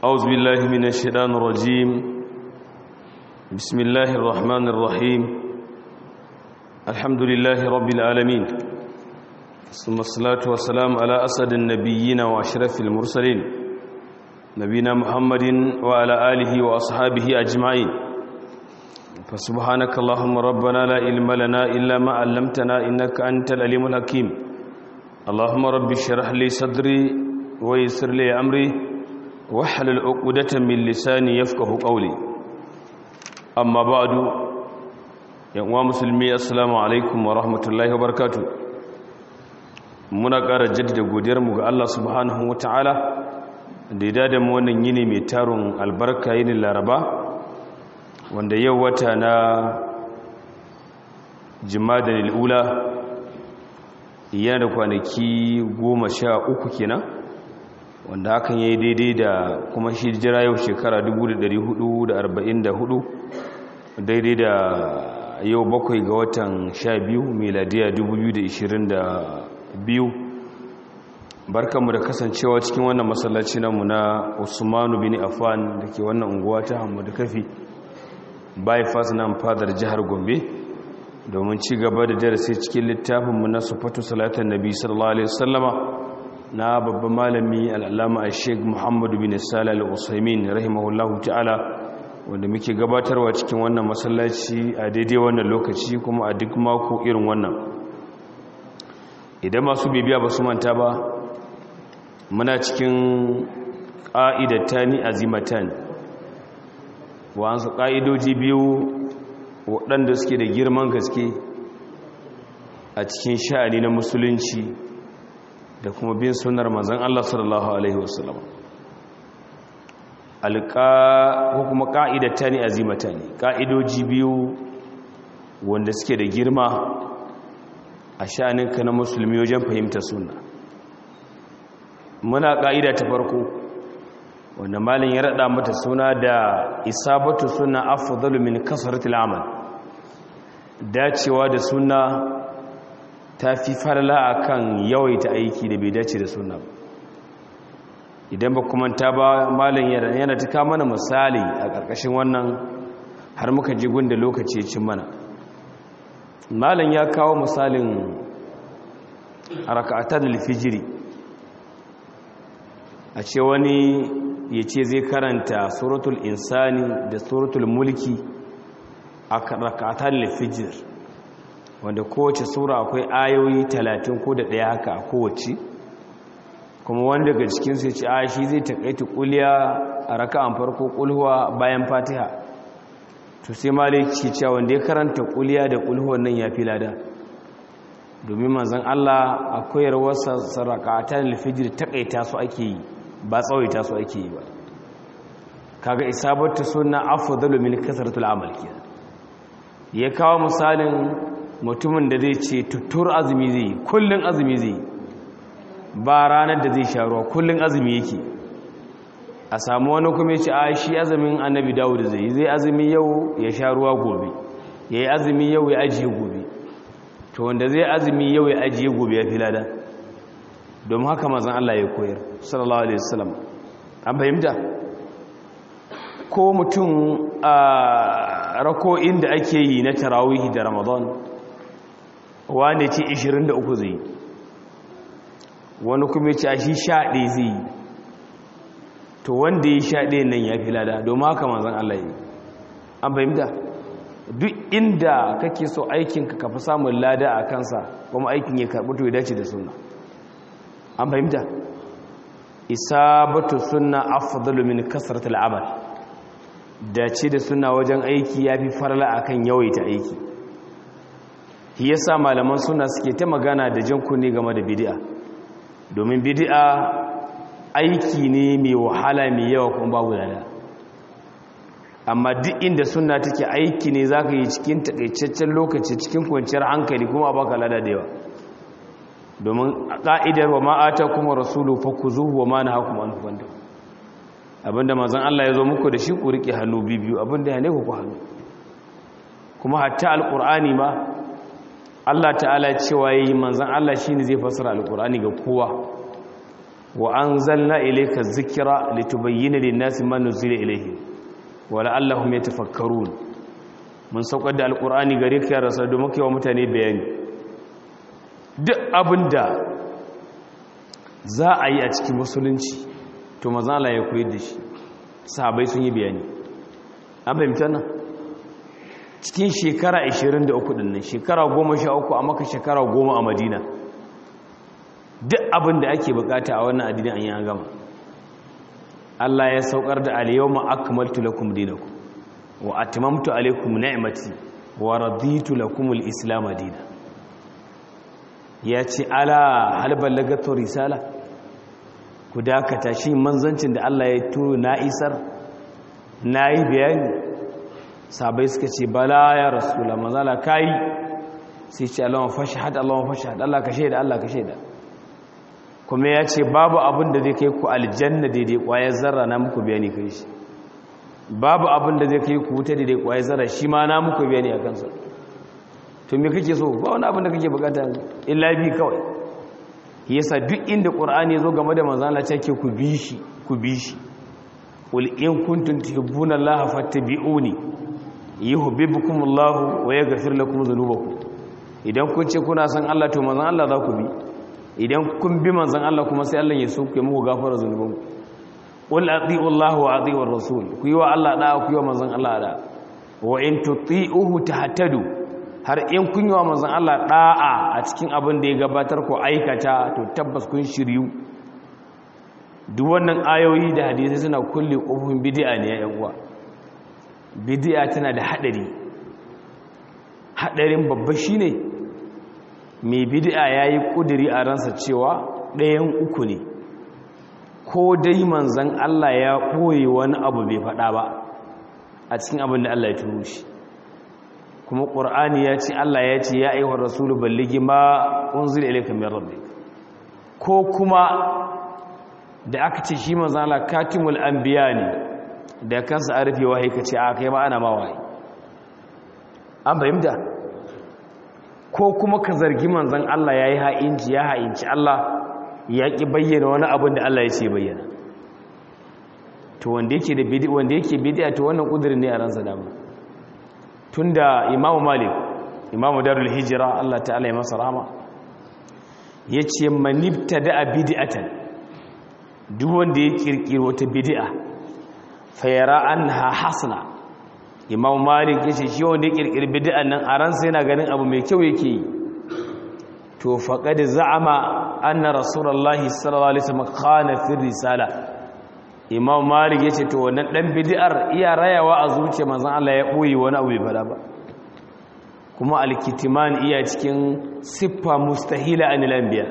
أعوذ بالله من الشيطان الرجيم بسم الله الرحمن الرحيم الحمد لله رب العالمين ثم الصلاة والسلام على أسد النبيين وأشرف المرسلين نبينا محمد وعلى آله وأصحابه أجمعين فسبحانك اللهم ربنا لا علم لنا إلا ما علمتنا إنك أنت العليم الحكيم اللهم رب اشرح لي صدري ويسر لي أمري واحلل عقدة من لساني يفقه قولي أما بعد يا مسلمي السلام عليكم ورحمة الله وبركاته muna ƙara jaddada godiyarmu ga Allah subhanahu wa ta'ala da ya dada mu wannan yini mai tarun albarka yini laraba wanda yau wata na jima'a ula yana da kwanaki goma sha uku kenan wanda hakan ya yi daidai da kuma shi jira yau shekara 1444 daidai da yau bakwai ga watan sha biyu meladiya 2022 barkanmu da kasancewa cikin wannan masallaci namu na usmanu bin affan da ke wannan unguwa ta hamadu kafi bypass nan fadar jihar gombe domin ci gaba da darasi cikin littafinmu na sufatu salatan nabi sallallahu alaihi wasallama na babban malami al'alama a sheik muhammadu bin salih al'usaimin rahimahullahu ta'ala wanda muke gabatarwa cikin wannan masallaci a daidai wannan lokaci kuma a duk mako irin wannan idan masu bibiya ba su manta ba muna cikin ƙa'idatani azimatan wa'ansu ƙa'idoji biyu waɗanda suke da girman gaske a cikin sha'ani na musulunci da kuma bin sunar manzan Allah sallallahu Alaihi wasallam alƙa ko kuma ƙa'idata ne azimata ne ƙa'idoji biyu wanda suke da girma a sha'aninka na musulmi wajen fahimta suna muna ƙa'ida ta farko wanda malin ya raɗa mata suna da isabatu suna afdalu min kasaratul amal dacewa da suna ta fi farla a kan yawaita aiki da bai dace da suna ba idan ba kuma ta ba malin yana ta mana misali a ƙarƙashin wannan har muka ji gunda lokaci cin mana malin ya kawo misalin a raka'atar alfijiri a ce wani ya ce zai karanta suratul insani da suratul mulki a raka'atar alfijir wanda kowace sura akwai ayoyi talatin ko da ɗaya haka a kowace kuma wanda daga cikinsu ya ce a shi zai taƙaita ƙuliya a raka'an farko ƙulhuwa bayan fatiha to sai maliki cewa wanda ya karanta ƙuliya da ƙulhuwan nan ya fi lada domin manzan Allah a koyarwarsa sarakatan alfijir taƙaita su ake yi ba tsawaita su ake yi ba kaga isabatu sunna afdalu min kasratul amal ya kawo misalin mutumin da zai ce tuttur azumi zai yi kullum azumi zai yi ba ranar da zai sha ruwa kullum azumi yake a samu wani kuma ce a shi azumin annabi dawo da zai zai azumi yau ya sha ruwa gobe ya yi azumi yau ya ajiye gobe to wanda zai azumi yau ya ajiye gobe ya fi lada domin haka mazan Allah ya koyar sallallahu alaihi wasallam an fahimta ko mutum a rako'in da ake yi na tarawihi da ramadan wanda ce 23 zai wani kuma ce a shi shaɗe zai yi to wanda ya shaɗe nan ya fi lada domin haka manzan Allah yi an fahimta duk inda kake so aikinka ka fi samun lada a kansa kuma aikin ya karɓi to ya dace da suna an fahimta isabatu sunna afdalu min kasratil amal dace da suna wajen aiki ya fi farla akan yawaita aiki shi yasa malaman suna suke ta magana da jan kunne game da bid'a domin bid'a aiki ne mai wahala mai yawa kuma babu lada amma duk inda suna take aiki ne zaka yi cikin takaitaccen lokaci cikin kwanciyar hankali kuma baka lada da yawa domin ka'idar wa ma'ata kuma rasulu fakuzuhu wa ma nahakum an fanda abinda manzon Allah ya zo muku da shi ku rike hannu bibiyu abinda ya ne ku ku hannu kuma hatta alqur'ani ma Allah ta'ala cewa yi manzan Allah shi ne zai fasara alkur'ani ga kowa wa anzalna ilayka dhikra litubayyana lin-nasi ma nuzila ilayhim wa la'allahum yatafakkarun mun saukar da alqur'ani gare ka ya rasul domin kai wa mutane bayani duk abinda za a yi a cikin musulunci to manzo Allah ya koyar da shi sahabbai sun yi bayani an fahimta nan cikin shekara 23 din nan shekara 13 a maka shekara 10 a madina duk abin da ake bukata a wannan addini an yi an gama Allah ya saukar da al-yawma akmaltu lakum dinakum wa atmamtu alaykum ni'mati wa raditu lakum al-islam dinan ya ce ala hal ballagatu risala ku dakata shi manzancin da Allah ya turo na isar nayi bayani sabai suka ce bala ya rasula manzala kai sai ce Allahumma fashhad Allahumma fashhad Allah ka shaida Allah ka shaida kuma ya ce babu abin da zai kai ku aljanna daidai kwayar zarra na muku bayani kai shi babu abin da zai kai ku wuta daidai kwayar zarra shi ma na muku bayani a kansa to me kake so ba wani abin da kake bukata illa bi kawai yasa duk inda qur'ani zo game da manzon Allah ce ku bi shi ku bi shi qul in kuntum tuhibbuna allaha fattabi'uni yuhibbukumullahu wa yaghfir lakum dhunubakum idan kun ce kuna san Allah to manzon Allah za ku bi idan kun bi manzon Allah kuma sai Allah ya soke muku gafara zunubanku qul ati'u Allah wa ati'u ar-rasul ku yi wa Allah da ku yi wa manzon Allah da wa in tuti'uhu tahtadu har in kun yi wa manzon Allah da'a a cikin abin da ya gabatar ko aikata to tabbas kun shiryu duk wannan ayoyi da hadisi suna kulle kofofin bid'a ne ya uwa bid'a tana da hadari hadarin babba shine mai bid'a yayi kuduri a ransa cewa ɗayan uku ne ko dai manzon Allah ya koyi wani abu bai faɗa ba a cikin abin da Allah ya turo shi kuma ƙur'ani ya ce Allah ya ce ya aiwa rasulu balligi ma unzila ilayka min rabbik ko kuma da aka ce shi manzo Allah katimul anbiya ne da kansa arfi wahayi kace a kai ma ana ma wahayi an fahimta ko kuma ka zargi manzon Allah yayi ha'inci ya ha'inci Allah ya ki bayyana wani abin da Allah ya ce bayyana to wanda yake da bid'a wanda yake bid'a to wannan kudirin ne a ransa dama tunda imamu malik imamu darul hijira Allah ta'ala ya masa rahama yace manibta da bid'atan duk wanda ya kirkiri wata bid'a fayara anha hasana imamu malik yace shi wanda ya kirkiri bid'an nan a ransa yana ganin abu mai kyau yake yi to faqad za'ama anna rasulullahi sallallahu alaihi wasallam khana fi risala imam malik ya ce to wannan dan bid'ar iya rayawa a zuciya manzon Allah ya boye wani abu bai fada ba kuma alkitiman iya cikin siffa mustahila anil anbiya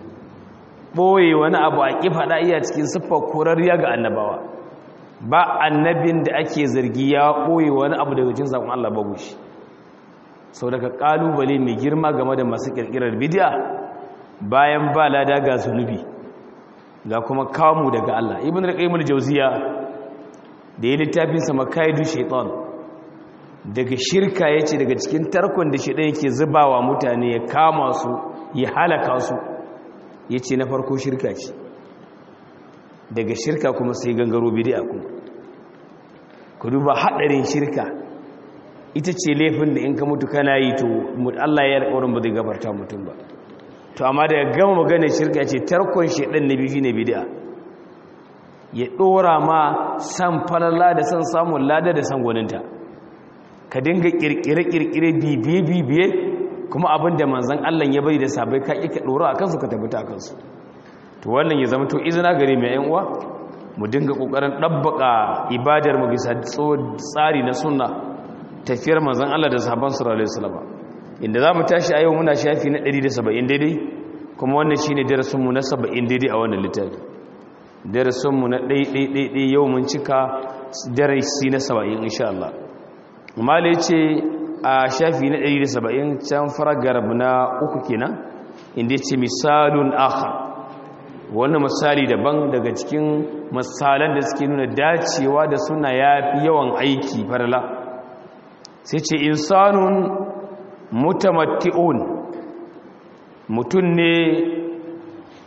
boye wani abu a ki fada iya cikin siffa korariya ga annabawa ba annabin da ake zargi ya boye wani abu daga cikin sakon Allah babu shi sau daga kalubale mai girma game da masu kirkirar bid'a bayan ba lada ga zunubi ga kuma kamu daga Allah ibn al-qayyim al-jawziya da ya littafin sa makaidu shaytan daga shirka yace daga cikin tarkon da shaytan yake zubawa mutane ya kama su ya halaka su yace na farko shirka ce daga shirka kuma sai gangaro bid'a kuma ku duba hadarin shirka ita ce laifin da in ka mutu kana yi to Allah ya alƙawarin ba zai gafarta mutum ba to amma daga gama maganar shirka ce tarkon shedan na biyu shine bid'a ya dora ma san falala da san samun lada da san gwaninta ka dinga kirkire kirkire bibiye bibiye kuma abinda manzon Allah ya bari da sabai ka ka dora akan su ka tabbata akan su to wannan ya zama to izina gare mai yan uwa mu dinga kokarin dabbaka ibadar mu bisa tsari na sunna tafiyar manzon Allah da sahabban sallallahu alaihi wasallam inda za mu tashi a yau muna shafi na 170 daidai kuma wannan shi ne darasinmu na 70 daidai a wannan littafi darasinmu na ɗaiɗaiɗaiɗai yau mun cika darasi na 70 insha Allah mala ya ce a shafi na 170 can faragar na uku kenan inda ya ce misalun aka wannan misali daban daga cikin misalan da suke nuna dacewa da suna ya fi yawan aiki farala sai ce insanun mutamatti'un mutum ne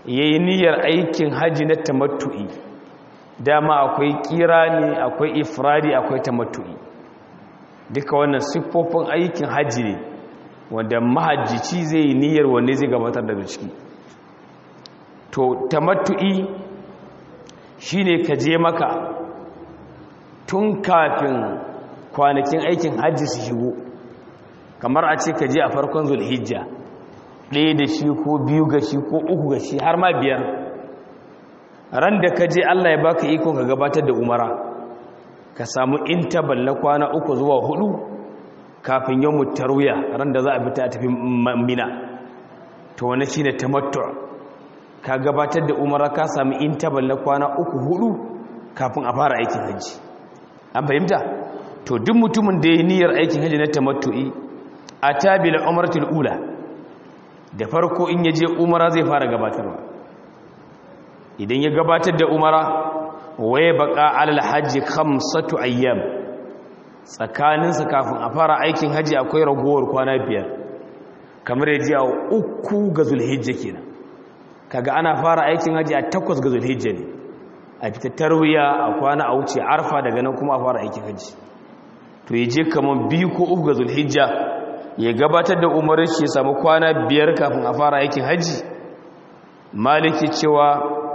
yayi niyyar aikin haji na tamattu'i dama akwai kirani akwai ifradi akwai tamattu'i duka wannan siffofin aikin haji ne wanda mahajjici zai yi niyyar wanne zai gabatar daga ciki to tamattu'i shine ka je maka tun kafin kwanakin aikin hajji su shigo kamar a ce ka je a farkon zulhijja ɗaya da shi ko biyu ga shi ko uku ga shi har ma biyar ran da ka je allah ya baka iko ka gabatar da umara ka samu intabal na kwana uku zuwa hudu kafin yau mutarwiya ran da za a fita a tafi mina to wani shi ne tamattu ka gabatar da umara ka samu intabal na kwana uku hudu kafin a fara aikin hajji an fahimta to duk mutumin da ya yi niyyar aikin hajji na tamattu'i a tabila umaratul ula da farko in ya je umara zai fara gabatarwa idan ya gabatar da umara waye baka alal hajji khamsatu ayyam tsakaninsa kafin a fara aikin hajji akwai ragowar kwana biyar kamar ya ji a uku ga zulhijja kenan kaga ana fara aikin hajji a takwas ga zulhijja ne a fita tarwiya a kwana a wuce arfa daga nan kuma a fara aikin hajji to ya je kamar biyu ko uku ga zulhijja ya gabatar da umarar shi ya samu kwana biyar kafin a fara aikin hajji maliki cewa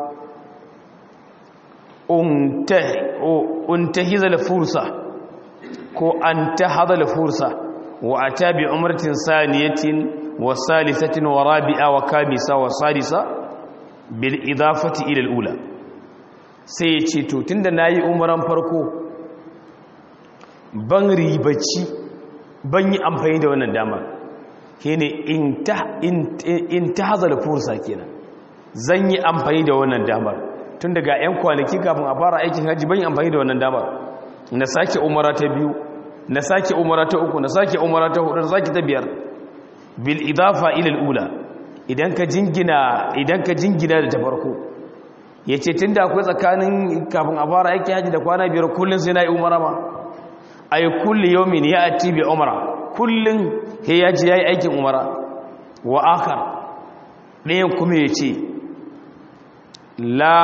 untahizal fursa ko an tahadal fursa wa ata bi umratin saniyatin wa salisatin wa rabi'a wa kamisa wa sadisa bil idafati ila al-ula sai ya ce to tunda nayi umaran farko ban ribaci ban yi amfani da wannan damar shine in ta in tahazal fursa kenan zan yi amfani da wannan damar tun daga 'yan kwanaki kafin a fara aikin hajji ban yi amfani da wannan damar na sake umara ta biyu na sake umara ta uku na sake umara ta hudu na sake ta biyar bil idafa ila ula idan ka jingina idan ka jingina da ta farko yace tunda akwai tsakanin kafin a fara aikin hajji da kwana biyar kullun sai na yi umara ma ay kulli yawmin ya'ti bi umra kullun he yaji yayi aikin umara wa akhar ɗayan kuma yace la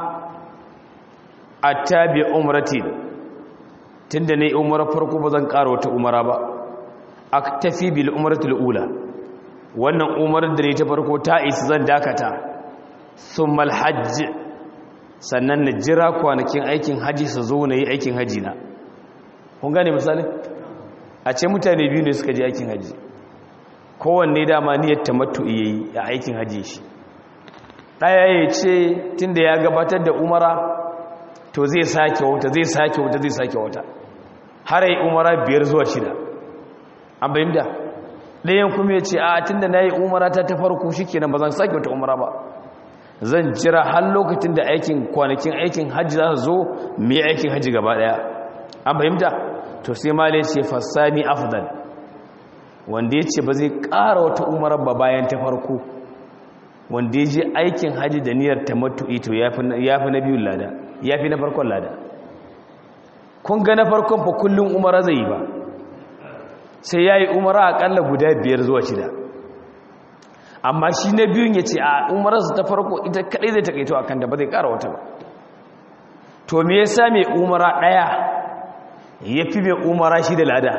attabi umratin tunda ne umara farko ba zan ƙara wata umara ba aktafi bil umratul ula wannan umarar da ne ta farko ta isa zan dakata thumma hajj sannan na jira kwanakin aikin haji su zo na yi aikin haji na kun gane misali a ce mutane biyu ne suka je aikin haji kowanne dama niyyar tamattu yayi a aikin haji shi ɗaya ya ce tun da ya gabatar da umara to zai sake wata zai sake wata zai sake wata har yi umara biyar zuwa shida an bayin da ɗayan kuma ya ce a tun da na yi umara ta ta farko shi kenan ba zan sake wata umara ba zan jira har lokacin da aikin kwanakin aikin hajji za su zo mai aikin hajji gaba ɗaya an fahimta to sai malai ce fassani afdal wanda ya ce ba zai ƙara wata umarar ba bayan ta farko wanda ya je aikin haji da niyyar tamattu'i to ya fi na biyun lada ya fi na farkon lada kun ga na farkon fa kullum umara zai yi ba sai ya yi umara akalla guda biyar zuwa shida amma shi na biyun ya ce a umararsa ta farko ita kadai zai takaito a kan da ba zai kara wata ba to me yasa mai umara daya ya fi mai umara shi da lada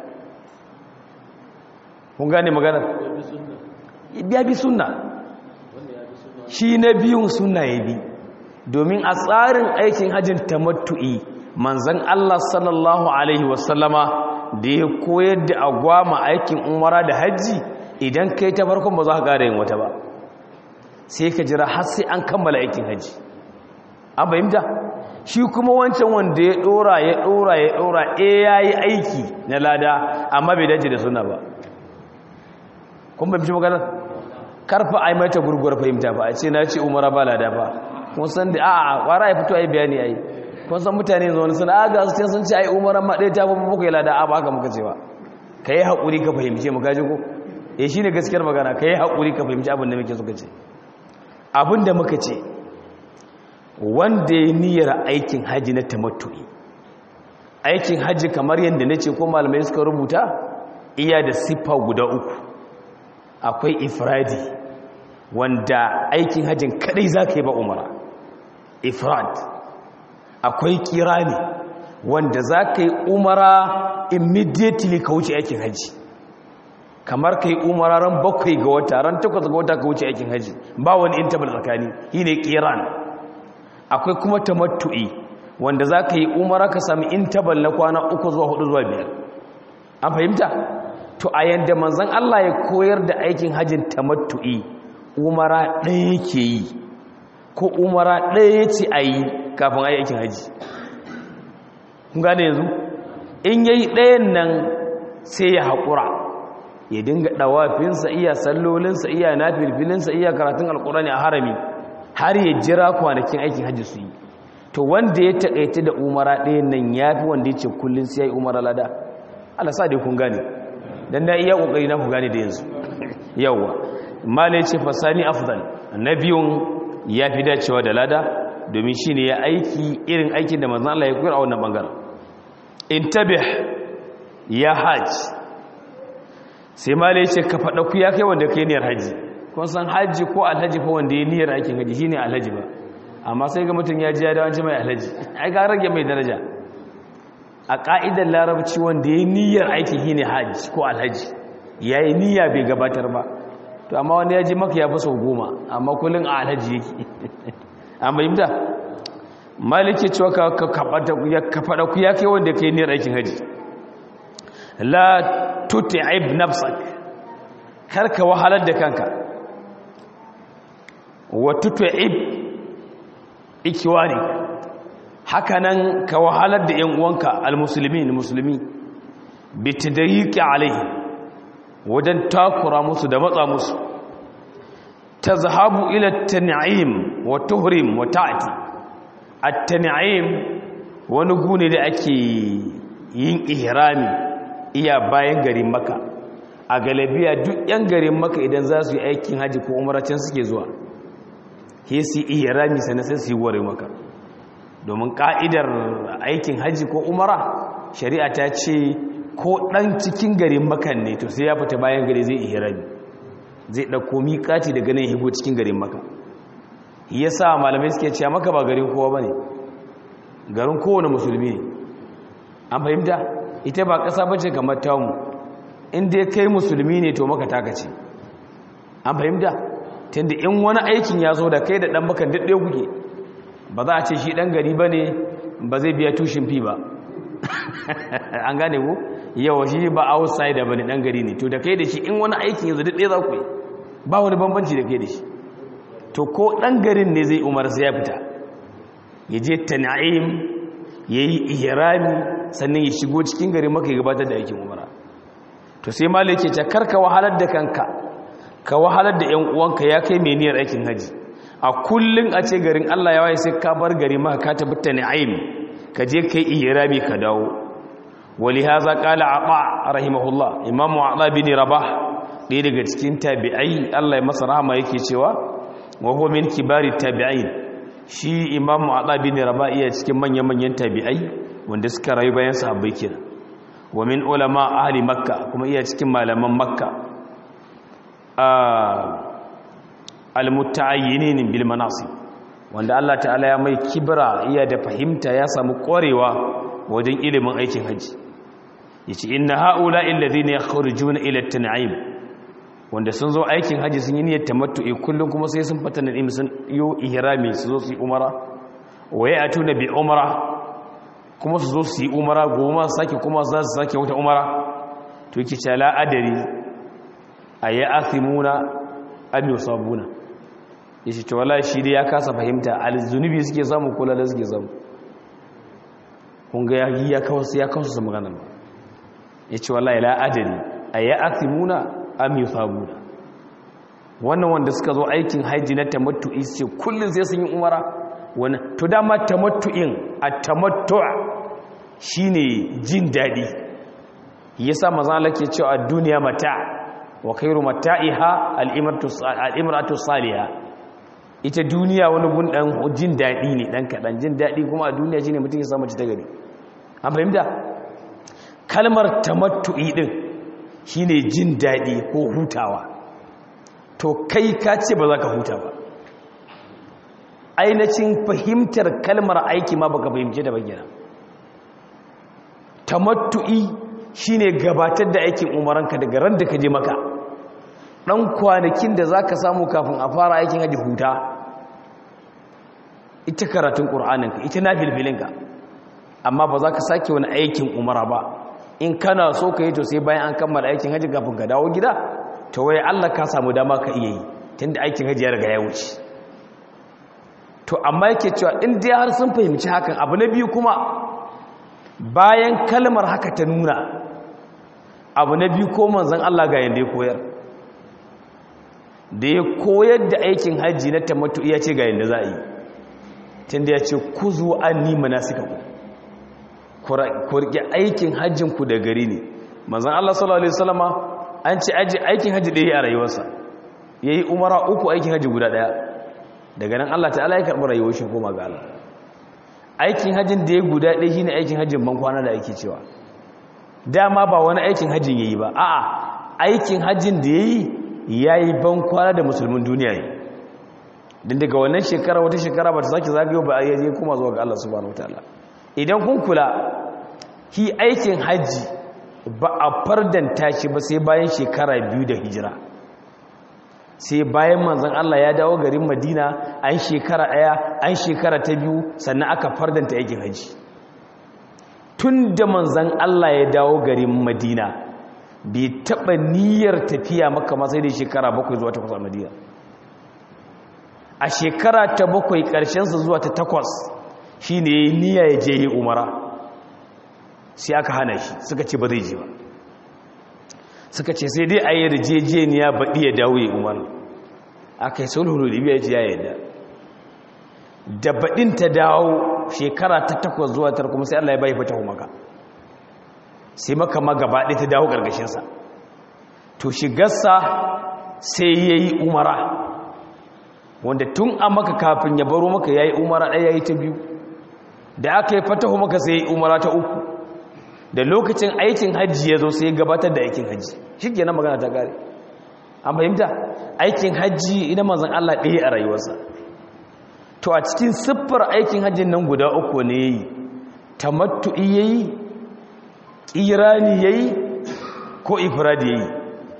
kun gane maganar ya bi sunna shi na biyun suna ya bi domin a tsarin aikin hajjin tamattu'i manzan Allah sallallahu Alaihi wasallama da ya koyar da agwama aikin umara da hajji idan kai ta farkon ba za ka ƙara yin wata ba sai ka jira har sai an kammala aikin hajji an fahimta shi kuma wancan wanda ya ɗora ya ɗora ya ɗora e ya yi aiki na lada amma bai dace da suna ba kun bai fi maganar karfa ai mata gurguwar fahimta ba a ce na ce umara ba lada ba kun san da a'a kwara ya fito ai bayani ai kun san mutane yanzu wani suna aga su sun ce ai umara ma ɗaya ta fi muku yi lada a ba haka muka ce ba ka yi haƙuri ka fahimce mu kaji ko eh shi ne gaskiyar magana ka yi haƙuri ka fahimci abin da muke suka ce abin da muka ce wanda ya niyyar aikin haji na tamattu'i aikin haji kamar yadda na ce ko malamai suka rubuta iya da siffa guda uku akwai ifradi wanda aikin hajjin kadai za ka yi ba umara ifrad akwai kirani wanda za ka yi umara immediately ka wuce aikin hajji kamar ka yi umara ran bakwai ga wata ran takwas ga wata ka wuce aikin hajji ba wani intabal tsakani shi ne kiran akwai kuma tamattu'i wanda za ka yi umara ka sami intabal na kwana uku zuwa hudu zuwa biyar an fahimta to a yadda manzan Allah ya koyar da aikin hajjin tamattu'i umara ɗaya yake yi ko umara ɗaya ce a yi kafin a yi aikin hajji kun gane yanzu in yayi ɗayan nan sai ya haƙura ya dinga ɗawafinsa iya sallolinsa iya nafilfilinsa iya karatun alƙurani a harami har ya jira kwanakin aikin hajji su yi to wanda ya taƙaita da umara ɗayan nan ya fi wanda ya ce kullum sai ya yi umara lada Allah sa dai kun gane dan na iya kokari na ku gane da yanzu yawa malai ce fasani afdal na biyun ya fi dacewa da lada domin shine ya aiki irin aikin da manzon Allah ya koyar a wannan bangaren intabih ya hajj sai malai ce ka fada ku ya kai wanda kai niyyar haji kun san haji ko alhaji fa wanda ya niyyar aikin haji shine alhaji ba amma sai ga mutum ya ji ya dawo mai alhaji ai ga rage mai daraja a ƙa'idar larabci wanda ya niyyar aiki shi ne hajji ko alhaji ya yi niyya bai gabatar ba to amma wanda ya ji maka ya fi sau goma amma kullum a alhaji yake an bayyanta maliki cewa ka faɗa ku ya kai wanda ka yi niyyar aikin haji la tuti'ib nafsak kar ka wahalar da kanka wa tuti'ib ikiwani hakanan ka wahalar da ‘yan uwanka al-musulmi musulmi bi tadayiki alaihi wajen takura musu da matsa musu ta zahabu ila tan'im wa tuhrim wa ta'ati at-tan'im wani gune da ake yin ihrami iya bayan garin maka a galabiya duk ‘yan garin maka idan za su yi aikin haji ko umaracin suke zuwa he su ihrami sannan sai su yi ware maka domin ka'idar aikin hajji ko umara shari'a ta ce ko ɗan cikin garin makan ne to sai ya fita bayan gari zai ihrami zai ɗauko miƙaci daga nan higo cikin garin maka ya sa malamai suke cewa maka ba garin kowa ba ne garin kowane musulmi ne an fahimta ita ba ƙasa ba ce kamar tamu inda ya kai musulmi ne to maka taka ce an fahimta tunda in wani aikin ya zo da kai da ɗan makan daɗe kuke ba za a ce shi ɗan gari ba ne ba zai biya tushin fi ba an gane ku yawa shi ba outsider ba ne ɗan gari ne to da kai da shi in wani aikin yanzu duk ɗaya za ku yi ba wani bambanci da kai da shi to ko ɗan garin ne zai umar sai ya fita ya je tana'im ya yi ihrami sannan ya shigo cikin garin maka ya gabatar da aikin umara to sai malai ke ce karka wahalar da kanka ka wahalar da yan uwanka ya kai mai niyyar aikin haji a kullun a ce garin Allah ya waye sai ka bar gari maka ka tabbata ni'im ka je kai ihrami ka dawo wali haza qala aba rahimahullah imam aba bin rabah ɗaya daga cikin tabi'ai Allah ya masa rahama yake cewa wa huwa min kibari tabi'in shi imam aba bin rabah iya cikin manyan manyan tabi'ai wanda suka rayu bayan sahabbai kenan wa min ulama ahli makka kuma iya cikin malaman makka almutaayyinin bil manasib wanda Allah ta'ala ya mai kibra iya da fahimta ya samu korewa wajen ilimin aikin haji yace inna haula alladhina yakhrujuna ila at-tan'im wanda sun zo aikin haji sun yi niyyar tamattu'i kullum kuma sai sun fata na'im sun yo ihrami su zo su yi umara wa ya'tuna bi umra kuma su zo su yi umara goma sake kuma za su sake wata umara to yake ce la adari aya athimuna am yusabuna yace to wallahi shi dai ya kasa fahimta alzunubi suke samu kula da suke samu kun ga yayi ya kawo ya kawo su magana yace wallahi la adari aya athimuna am yusabuna wannan wanda suka zo aikin haji na tamattu'i ce kullun sai sun yi umara wannan to dama tamattu'in at-tamattu' shine jin dadi yasa manzo Allah ke cewa ad-dunya mata' wa khairu mata'iha al-imratu salihah ita duniya wani gun dan jin dadi ne dan kadan jin dadi kuma a duniya shine mutum ya samu ci ta gari an fahimta kalmar tamattu'i din shine jin dadi ko hutawa to kai ka ce ba za ka huta ba ainihin fahimtar kalmar aiki ma baka fahimce da bayyana tamattu'i shine gabatar da aikin umaranka daga ran da ka je maka dan kwanakin da zaka samu kafin a fara aikin haji huta ita karatun qur'aninka ita nafilfilinka amma ba za ka sake wani aikin umara ba in kana so ka yi to sai bayan an kammala aikin haji kafin ka dawo gida to wai Allah ka samu dama ka iya yi tunda aikin haji ya riga ya wuce to amma yake cewa in dai har sun fahimci hakan abu na biyu kuma bayan kalmar haka ta nuna abu na biyu ko manzon Allah ga yanda ya koyar da ya koyar da aikin haji na tamattu ya ce ga yanda za a yi tunda ya ce ku zo an ni manasikaku ku rike aikin hajjinku da gari ne manzan Allah sallallahu Alaihi wasallama an ce aikin hajji ɗaya a rayuwarsa ya yi umara uku aikin hajji guda ɗaya daga nan Allah ta'ala ya karɓi rayuwar shi koma ga Allah aikin hajjin da ya guda ɗaya shi ne aikin hajjin ban kwana da ake cewa dama ba wani aikin hajjin ya yi ba a'a aikin hajjin da ya yi ya yi ban kwana da musulmin duniya ne don daga wannan shekara wata shekara ba ta sake zagayo ba a yaje kuma zuwa ga Allah subhanahu wataala idan kun kula ki aikin hajji ba a fardanta shi ba sai bayan shekara biyu da hijira sai bayan manzon Allah ya dawo garin Madina an shekara ɗaya an shekara ta biyu sannan aka fardanta aikin hajji tun da manzon Allah ya dawo garin Madina bai taɓa niyyar tafiya maka masai da shekara bakwai zuwa takwas a Madina a shekara ta bakwai ƙarshensa zuwa ta takwas shi ne ya yi niyya ya je yi umara sai aka hana shi suka ce ba zai je ba suka ce sai dai a yi rijejeniya baɗi ya dawo ya umara aka yi sulhuru libya ya ce ya yadda da baɗin ta dawo shekara ta takwas zuwa tar kuma sai allah ya bai fata maka sai maka ma gaba ɗaya ta dawo ƙarƙashinsa to shigarsa sai ya yi umara wanda tun a maka kafin ya baro maka ya yi umara ɗaya ya yi ta biyu da aka yi fatahu maka sai ya yi umara ta uku da lokacin aikin hajji ya zo sai ya gabatar da aikin hajji shi ke na magana ta gari an fahimta aikin hajji ina manzan Allah ɗaya a rayuwarsa to a cikin siffar aikin hajjin nan guda uku ne ya yi tamattu'i ya yi ƙirani ya yi ko ifiradi ya yi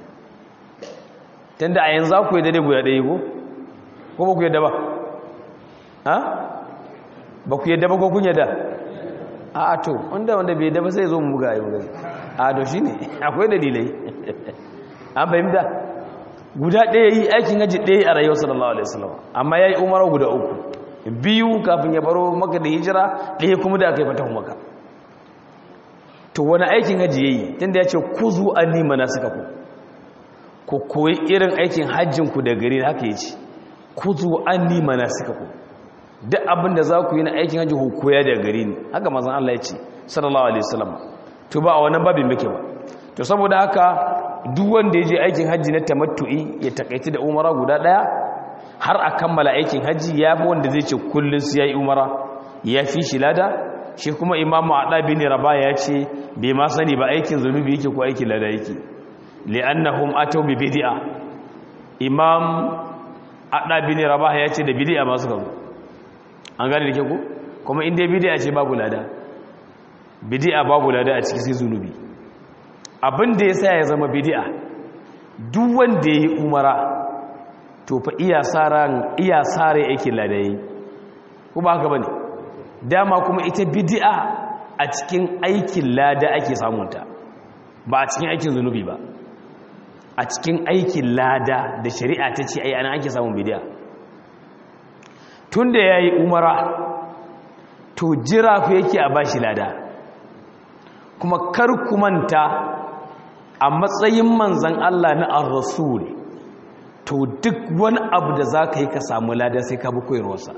tunda a yanzu ku yi daidai guda ɗaya ko ko ba ku yadda ba ha ba ku yadda ba ko kun yadda a to wanda wanda bai yadda ba sai zo mu buga yi buga a to shi ne akwai dalilai an fahimta guda ɗaya yi aikin haji ɗaya a rayuwar sallallahu alaihi wasallam amma ya yi umara guda uku biyu kafin ya baro maka da hijira ɗaya kuma da aka yi fatahu maka to wani aikin haji ya yi tunda ya ce ku zu an nima na suka ku ku koyi irin aikin hajjinku da gari haka ya ce kuzu an nima na suka ku duk abin da za ku yi na aikin hajji koya da gari ne haka mazan Allah ya ce sallallahu alaihi wasallam to ba a wannan babin muke ba to saboda haka duk wanda ya je aikin hajji na tamattu'i ya takaici da umara guda daya har a kammala aikin hajji ya fi wanda zai ce kullun su yayi umara ya fi shi lada shi kuma imamu ada bin raba ya ce bai ma sani ba aikin zunubi yake ko aikin lada yake li'annahum ataw bi bid'a imam adabi ne rabah ya ce da bid'a masu gazo an gane da ke ku kuma inda bid'a ce babu lada bid'a babu lada a cikin sai zunubi abin da yasa ya zama bid'a duk wanda yayi umara to fa iya saran iya sare yake lada yi kuma haka bane dama kuma ita bid'a a cikin aikin lada ake samunta ba a cikin aikin zunubi ba a cikin aikin lada da shari'a ta ce ai ana ake samun bidiya tun da ya yi umara to jira ku yake a bashi lada kuma kar ku manta a matsayin manzan Allah na ar-rasul to duk wani abu da za ka yi ka samu lada sai ka bi koyarwarsa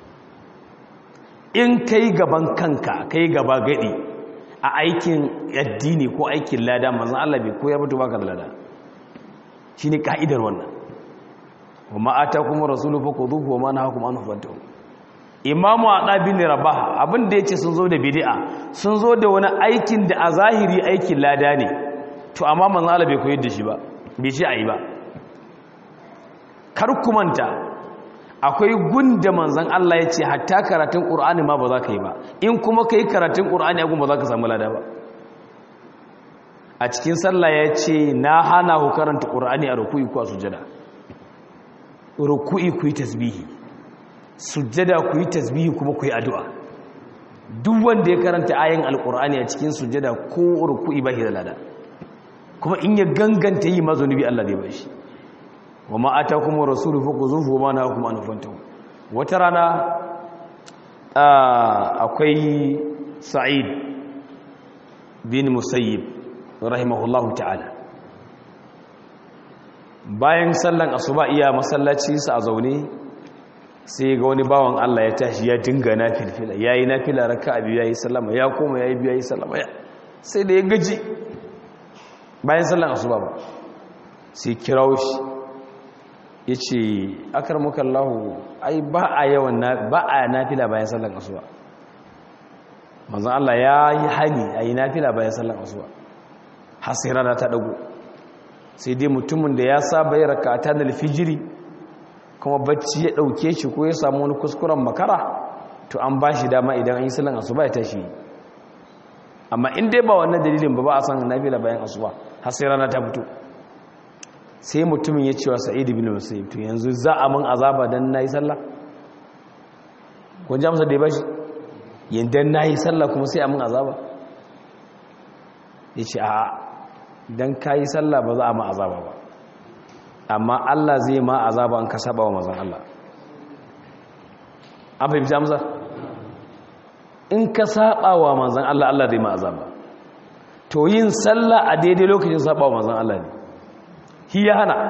in ka yi gaban kanka ka yi gaba gadi a aikin addini ko aikin lada manzan Allah bai koyar mutu baka da lada shi ne ka'idar wannan wa ata kuma rasulu fa kuduhu wa ma nahakum an fantahu imamu adabi ne rabah abin da yace sun zo da bid'a sun zo da wani aikin da a zahiri aikin lada ne to amma manzo Allah bai koyar da shi ba bai ce ayi ba kar ku manta akwai gunda manzon Allah ya ce hatta karatun Qur'ani ma ba za ka yi ba in kuma kai karatun Qur'ani agun ba za ka samu lada ba a cikin sallah ya ce na hana ku karanta Qur'ani a ruku'i ko a sujada ruku'i ku yi tasbihi sujada ku yi tasbihi kuma ku yi addu'a duk wanda ya karanta ayin alqur'ani a cikin sujada ko ruku'i ba shi da lada kuma in ya ganganta yi mazunubi Allah zai bashi wa ma atakum rasulu faquzuhu wa ma nahakum an fantahu wata rana akwai sa'id bin musayyib rahimahullahu ta'ala bayan sallan asuba iya masallaci sa a zaune sai ga wani bawan Allah ya tashi ya dinga nafilfila yayi nafila raka'a biyu yayi sallama ya koma yayi biyu yayi sallama sai da ya gaji bayan sallan asuba ba sai kirawo shi ya ce akarmukallahu ai ba a yawan ba a nafila bayan sallan asuba manzan Allah ya yi hani a yi nafila bayan sallan asuba har sai rana ta dago sai dai mutumin da ya saba yi rakata da alfijiri kuma bacci ya dauke shi ko ya samu wani kuskuren makara to an ba shi dama idan an yi sallan asuba ya tashi amma in dai ba wannan dalilin ba ba a san nafila bayan asuba har sai rana ta fito sai mutumin ya cewa sa'id bin musayyib to yanzu za a mun azaba dan nayi sallah kun ji amsa da ya bashi yanda nayi sallah kuma sai a mun azaba yace a dan kai sallah ba za a mun azaba ba amma Allah zai ma azaba an ka saba wa manzon Allah an fahimci amsa in ka saba wa manzon Allah Allah zai ma azaba to yin sallah a daidai lokacin saba wa manzon Allah ne hi ya hana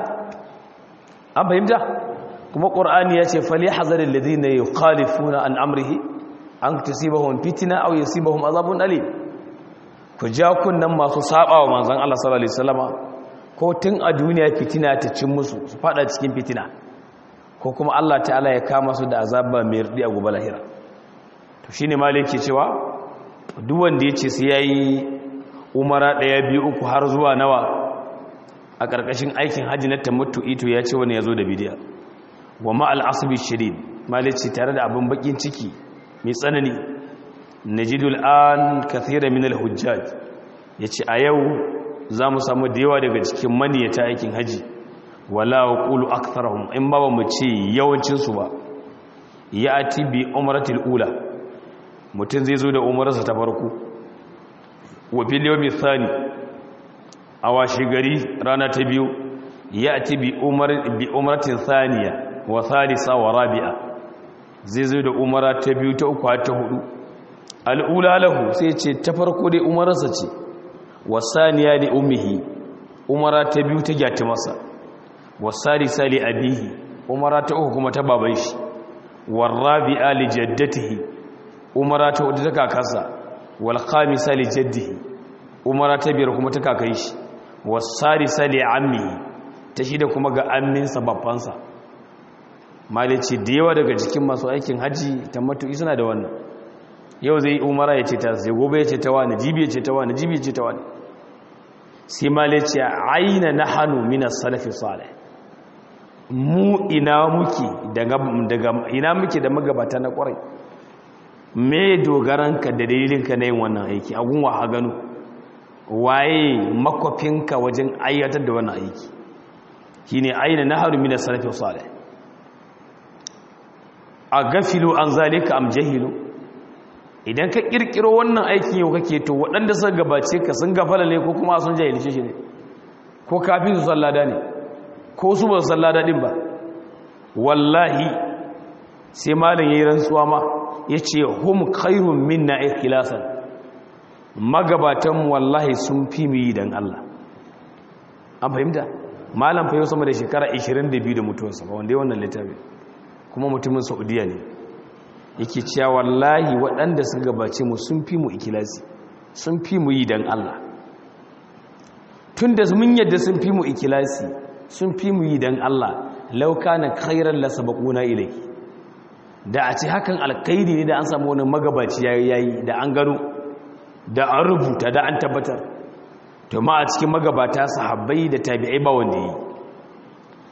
an fahimta kuma ƙur'ani ya ce fali hazarin da zina yi khalifuna an amrihi an tasibahun fitina au yasibahum azabun alim ku ja kunnan masu saba wa manzon Allah sallallahu alaihi wasallama ko tun a duniya fitina ta cin musu su fada cikin fitina ko kuma Allah ta'ala ya kama su da azaba mai rdi a gobe lahira to shine maliki cewa duk wanda yace sai yayi umara daya biyu uku har zuwa nawa a ƙarƙashin aikin hajji na tamattu ito ya ce wani ya zo da bidiya wa ma'al asibi shirin malici tare da abin bakin ciki mai tsanani na jidul an kathira min al-hujjaj ya ce a yau za mu samu da yawa daga cikin maniyata aikin hajji wala wa ƙulu aktharahum in ba mu ce yawancinsu ba ya ati bi umaratul ula mutum zai zo da umararsa ta farko wa fil yawmi thani a washe gari rana ta biyu ya ci bi umaratin saniya wa salisa wa rabi'a zai zai da umara ta biyu ta uku ta hudu al'ula lahu sai ce ta farko dai umararsa ce wa saniya li ummihi umara ta biyu ta gyati masa wa salisa li abihi umara ta uku kuma ta baban shi wa rabi'a li jaddatihi umara ta hudu ta kakarsa wal khamisa li jaddihi umara ta biyar kuma ta kakai shi wasarisa li ammi ta shi da kuma ga amminsa babbansa malici da yawa daga cikin masu aikin haji ta matuƙi suna da wannan yau zai umara ya ce ta sai gobe ya ce ta wani jibi ya ce ta wani jibi ya ce ta wani sai malici aina na hannu minas salafi salih mu ina muke daga ina muke da magabata na kwarai me dogaranka da dalilinka na yin wannan aiki a gunwa ha gano waye makwafinka wajen ayyatar da wannan aiki shi ne aina na haru mina sarrafi salih a gafilu an zalika am jahilu idan ka kirkiro wannan aikin yau kake to waɗanda suka gabace ka sun gafala ne ko kuma sun jahilce shi ne ko kafin su sallada ne ko su ba su sallada din ba wallahi sai malin yayi rantsuwa ma yace hum khairun minna ikhlasan magabatanmu wallahi sun fi mu yi don Allah an fahimta malam fa yau sama da shekara 22 da mutuwarsa ba wanda ya wannan littafi kuma mutumin saudiya ne yake cewa wallahi waɗanda sun gabace mu sun fi mu ikilasi sun fi mu yi don Allah tun da mun yadda sun fi mu ikilasi sun fi mu yi don Allah lauka na khairar lasa bakuna ilai da a ce hakan alkaidi ne da an samu wani magabaci yayi da an gano da an rubuta da an tabbatar to ma a cikin magabata sahabbai da tabi'ai ba wanda yi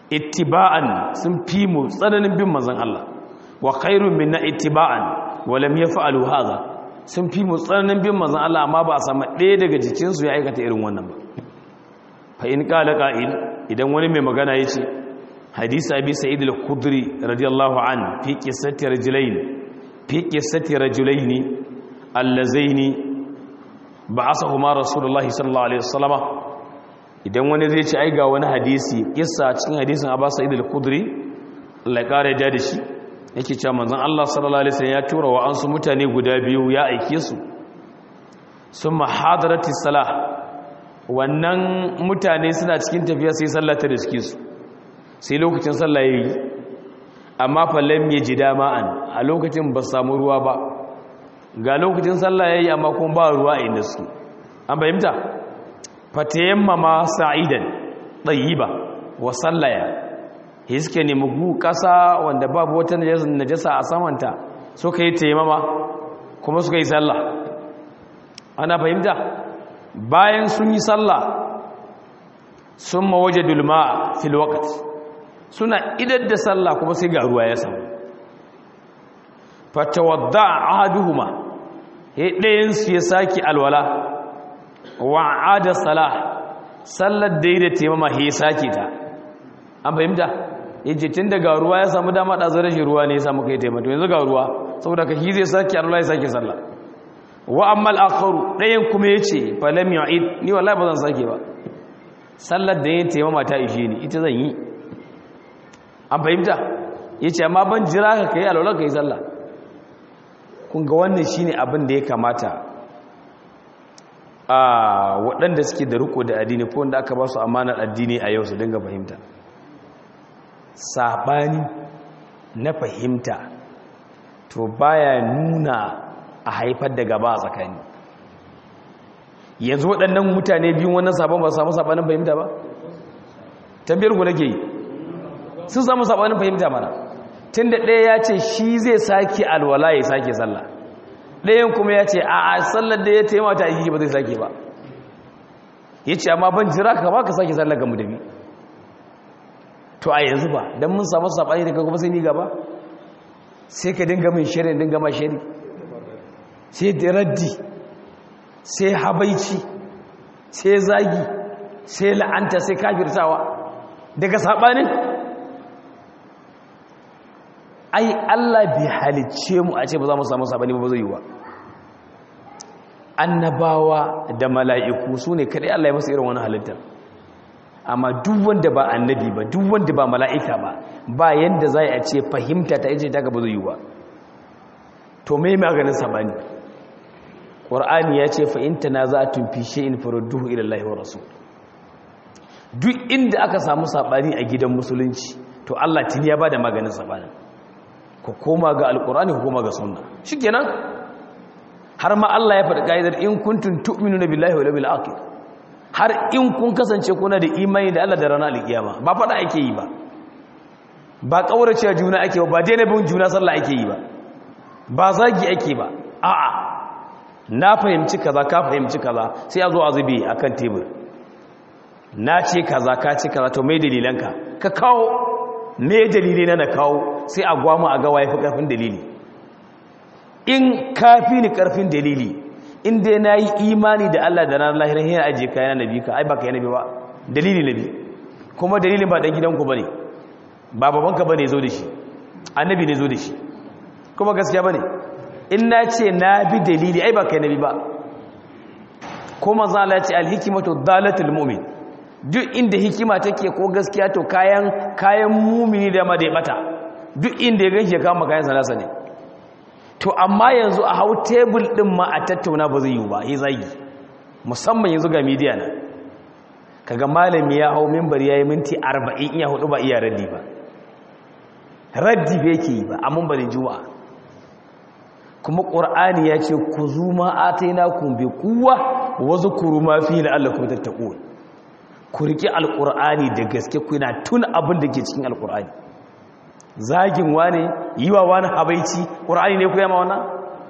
ittiba'an sun fi mu tsananin bin manzon Allah wa khairun minna ittiba'an wa lam yaf'alu hadha sun fi mu tsananin bin manzon Allah amma ba a samu ɗaya daga jikin su ya aikata irin wannan ba fa in qala qa'il idan wani mai magana yace hadisi abi sa'id al-khudri radiyallahu an fi qissati rajulain fi qissati rajulaini allazaini ba'athahuma rasulullahi sallallahu alaihi wasallama idan wani zai ci ai ga wani hadisi kissa cikin hadisin Abbas Sa'id al-Khudri Allah ya kare da shi yake cewa manzon Allah sallallahu alaihi wasallam ya tura wa ansu mutane guda biyu ya aike su summa hadarati salah wannan mutane suna cikin tafiya sai sallah ta riske su sai lokacin sallah yayi amma fa lam yajida ma'an a lokacin ba samu ruwa ba ga lokacin sallah yayi amma kuma ba ruwa a inda su an fahimta fatayammama sa'idan tayyiba wa sallaya hiske ne mugu kasa wanda babu wata najasa a samanta suka yi tayammama kuma suka yi sallah ana fahimta bayan sun yi sallah sun mawajadul ma'a fil waqt suna idar da sallah kuma sai ga ruwa ya samu fatawadda ahaduhuma ɗayan su ya saki alwala wa'ada salah sallar da yi da taimama ya sake ta an fahimta yace tun daga ruwa ya samu dama ɗazu rashin ruwa ne ya samu kai taimata yanzu ga ruwa saboda ka shi zai sake alwala ya sake sallah wa amma al'akharu ɗayan kuma ya ce falam yu'id ni wallahi ba zan sake ba sallar da yin taimama ta ishe ni ita zan yi an fahimta ya ce amma ban jira ka kai alwala ka yi sallah kun ga wannan shine abin da ya kamata a waɗanda suke da riko da addini ko wanda aka ba su amanar addini a yau su dinga fahimta saɓani na fahimta to baya nuna a haifar da gaba a tsakani yanzu waɗannan mutane biyun wannan sabon ba samu saɓanin fahimta ba tambiyar ku nake yi sun samu saɓanin fahimta mana tun da ɗaya ya ce shi zai sake alwala ya sake sallah ɗayan kuma ya ce a sallar da ya taimata a yi ba zai sake ba ya ce amma ban jira ka ba ka sake sallar gamu da bi to a yanzu ba don mun samu saɓani daga kuma sai ni gaba sai ka dinga min shirin dinga ma shiri sai da raddi sai habaici sai zagi sai la'anta sai kafirtawa daga saɓanin ai Allah bai halicce mu a ce ba za mu samu saɓani ba zai yi wa annabawa da mala'iku su ne kaɗai Allah ya masu irin wani halittar amma duk wanda ba annabi ba duk wanda ba mala'ika ba ba yanda za a ce fahimta ta yace ta gaba zai yi ba to mai maganin saɓani ƙwar'ani ya ce fa'inta na za a tumfi shi'in farudduhu ilallahi wa rasu duk inda aka samu saɓani a gidan musulunci to Allah tuni ya ba da maganin saɓanin ku koma ga alƙur'ani ku koma ga sunna shi kenan har ma Allah ya faɗi ƙa'idar in kuntun tu'minu na billahi wa labil akhir har in kun kasance kuna da imani da Allah da ranar alƙiyama ba faɗa ake yi ba ba ƙaurace juna ake ba ba daina bin juna sallah ake yi ba ba zagi ake ba a'a na fahimci kaza ka fahimci kaza sai a zo a zube a kan tebur na ce kaza ka ce kaza to mai dalilanka ka kawo mai dalilai na na kawo sai a gwama a gawa ya fi ƙarfin dalili in kafi ni ƙarfin dalili in dai na yi imani da Allah da ranar lahirar yana ajiye kayan nabi ka ai ba ka yi nabi ba dalili nabi kuma dalilin ba ɗan gidanku ba ne ba babanka ba ne zo da shi annabi ne zo da shi kuma gaskiya ba ne in na ce na bi dalili ai ba kai nabi ba kuma za a ce alhikimatu dalatul mu'min duk inda hikima take ko gaskiya to kayan kayan mumini da ma da ya bata duk inda ya ganshi ya kama kayan sanasa ne to amma yanzu a hau tebul din ma a tattauna ba zai yi ba yi zagi musamman yanzu ga media na kaga malami ya hau mimbar yayi minti 40 iya hudu ba iya raddi ba raddi ba yake yi ba a mimbarin juma'a kuma ƙur'ani ya ce ku zuma a ta yi nakun bai kuwa wasu kuru mafi la'allakun tattaku ku riƙe alƙur'ani da gaske kuna tun abin da ke cikin alƙur'ani zagin wane yi wa wani habaici ƙur'ani ne ku yama wana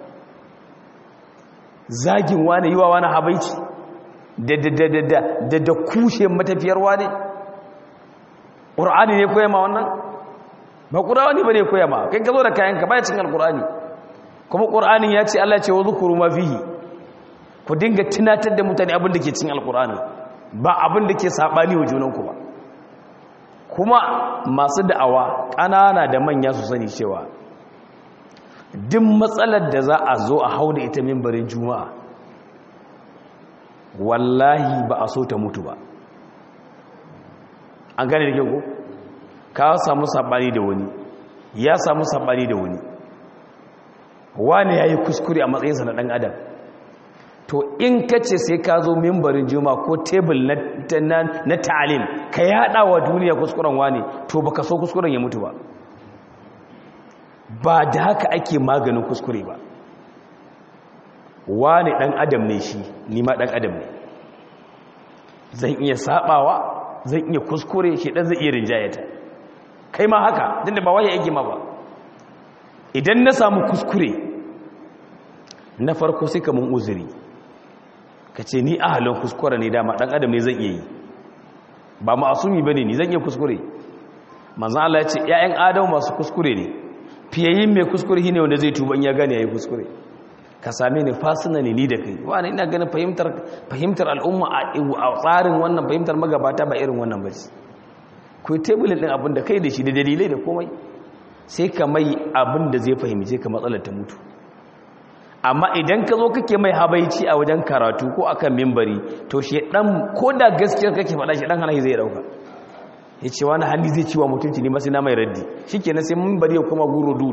zagin wane yi wa wani habaici da kushe matafiyar wane ƙur'ani ne koya ma wannan ba ƙur'ani ba ne koya ma kai ka zo da kayanka baya cin alƙur'ani kuma ƙur'ani ya ce Allah ce wa zukuru ma fihi ku dinga tunatar da mutane abin da ke cin alƙur'ani ba abin da ke saɓani wa junanku ba kuma masu da'awa ƙanana da manya su sani cewa duk matsalar da za a zo a hau da ita mimbarin juma'a wallahi ba a so ta mutu ba an gane da kyau ko ka samu saɓani da wani ya samu saɓani da wani wani ya yi kuskure a matsayinsa na ɗan adam to in ka ce sai ka zo mimbarin juma ko tebul na ta'alim ka yada wa duniya kuskuren wani to baka so kuskuren ya mutu ba ba da haka ake maganin kuskure ba wani dan adam ne shi nima dan adam ne zan iya sabawa zan iya kuskure shi dan zai iya rinjayata kai ma haka tunda ba waye yake ma ba idan na samu kuskure na farko sai ka mun uzuri ka ce ni ahalin kuskure ne dama dan adam ne zan iya yi ba ma'asumi bane ni zan iya kuskure manzon Allah ya ce ƴaƴan adam masu kuskure ne fiyayin mai kuskure shine wanda zai tuba in ya gane yayi kuskure ka same ni personally ni da kai wani ina ganin fahimtar fahimtar al'umma a tsarin wannan fahimtar magabata ba irin wannan ba ku tebulin din abin da kai da shi da dalilai da komai sai ka mai abin da zai fahimce ka matsalar ta mutu amma idan ka zo kake mai habaici a wajen karatu ko akan mimbari to shi dan ko da gaskiyar kake faɗa shi dan hanayi zai dauka ya ce wani hali zai ciwa mutunci ne masu na mai raddi shi kenan sai mimbari ya kuma guro du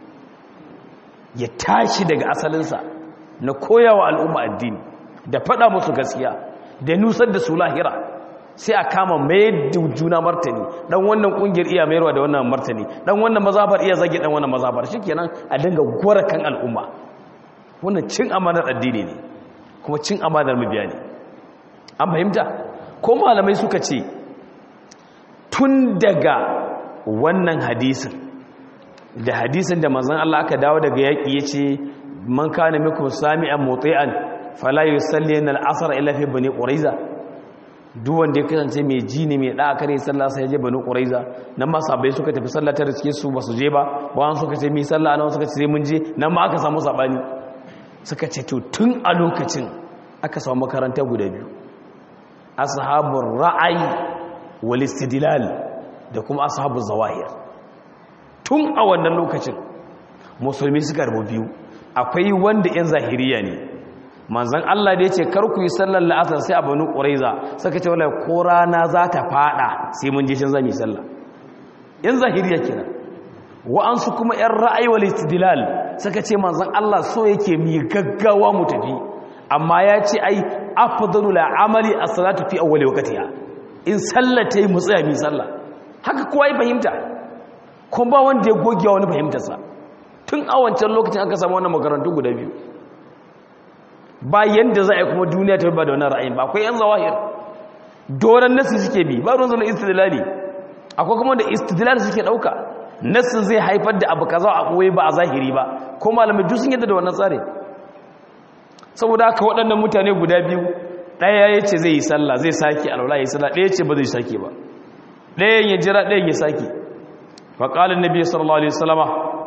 ya tashi daga asalinsa na koyawa al'umma addini da faɗa musu gaskiya da nusar da su lahira sai a kama mai juna martani dan wannan kungiyar iya mayarwa da wannan martani dan wannan mazabar iya zage dan wannan mazabar shikenan a dinga gwara kan al'umma wannan cin amanar addini ne kuma cin amanar mabiya ne an fahimta ko malamai suka ce tun daga wannan hadisin da hadisin da manzon Allah aka dawo daga yaki yace man kana minkum sami'an muti'an fala yusalli al-asr illa fi bani quraiza duk wanda ya kasance mai ji ne mai da'a kare sallah sai ya je bani quraiza nan ma sabai suka tafi sallah ta riske su ba su je ba wa'an suka ce mi sallah nan suka ce sai mun je nan ma aka samu sabani suka ce to tun a lokacin aka samu makaranta guda biyu ashabul ra'ayi wal istidlal da kuma ashabul zawahir tun a wannan lokacin musulmi suka rubu biyu akwai wanda yan zahiriya ne manzon Allah da yace kar ku yi sallar la'asar sai a banu quraiza suka ce wallahi ko rana za ta fada sai mun je shin zami sallah yan zahiriya kenan wa'ansu kuma yan ra'ayi wal istidlal suka ce manzon Allah so yake mi gaggawa mu tafi amma ya ce ai afdalu la amali as-salatu fi awwali waqtiha in sallata mu tsaya mi sallah haka kowa ya fahimta kuma ba wanda ya goge wani fahimtar sa tun a wancan lokacin aka samu wannan makarantu guda biyu ba yanda za a yi kuma duniya ta ba da wannan ra'ayin ba akwai yan zawahir doran nasu suke bi ba ruwan zana istidlali akwai kuma da istidlal suke dauka nassin zai haifar da abu kaza a koyi ba a zahiri ba ko malamai duk sun yadda da wannan tsari saboda haka waɗannan mutane guda biyu ɗaya ya ce zai yi sallah zai sake alwala ya yi sallah ɗaya ce ba zai sake ba ɗayan ya jira ɗayan ya sake faƙalin nabi sallallahu alaihi wasallama